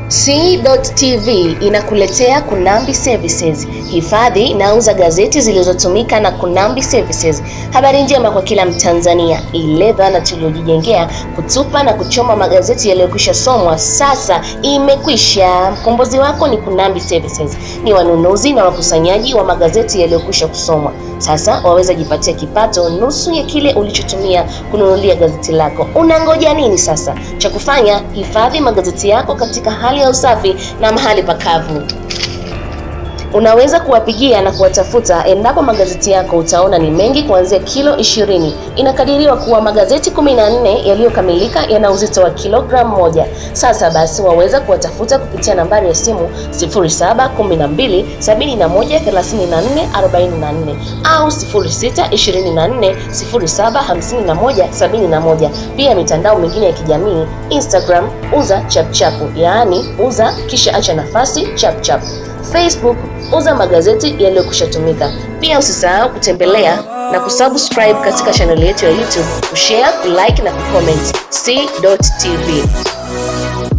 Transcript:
C.TV inakuletea Kunambi Services. Hifadhi inauza gazeti zilizotumika na Kunambi Services. Habari njema kwa kila Mtanzania, ile dhana tuliyojijengea kutupa na kuchoma magazeti yaliyokwisha somwa sasa imekwisha. Mkombozi wako ni Kunambi Services, ni wanunuzi na wakusanyaji wa magazeti yaliyokwisha kusomwa. Sasa waweza jipatia kipato nusu ya kile ulichotumia kununulia gazeti lako. Unangoja nini sasa? Cha kufanya, hifadhi magazeti yako katika hali ya usafi na mahali pakavu. Unaweza kuwapigia na kuwatafuta endapo magazeti yako utaona ni mengi kuanzia kilo 20. Inakadiriwa kuwa magazeti 14 yaliyokamilika yana uzito wa kilogramu moja. Sasa basi waweza kuwatafuta kupitia nambari ya simu 0712 71 34 44 au 0624 0751 71. Pia mitandao mingine ya kijamii Instagram uza chapchapu, yaani uza kisha acha nafasi chapchap. Facebook uza magazeti yaliyokwishatumika. Pia usisahau kutembelea na kusubscribe katika chaneli yetu ya YouTube, kushare, kulike na kucomment. C.TV.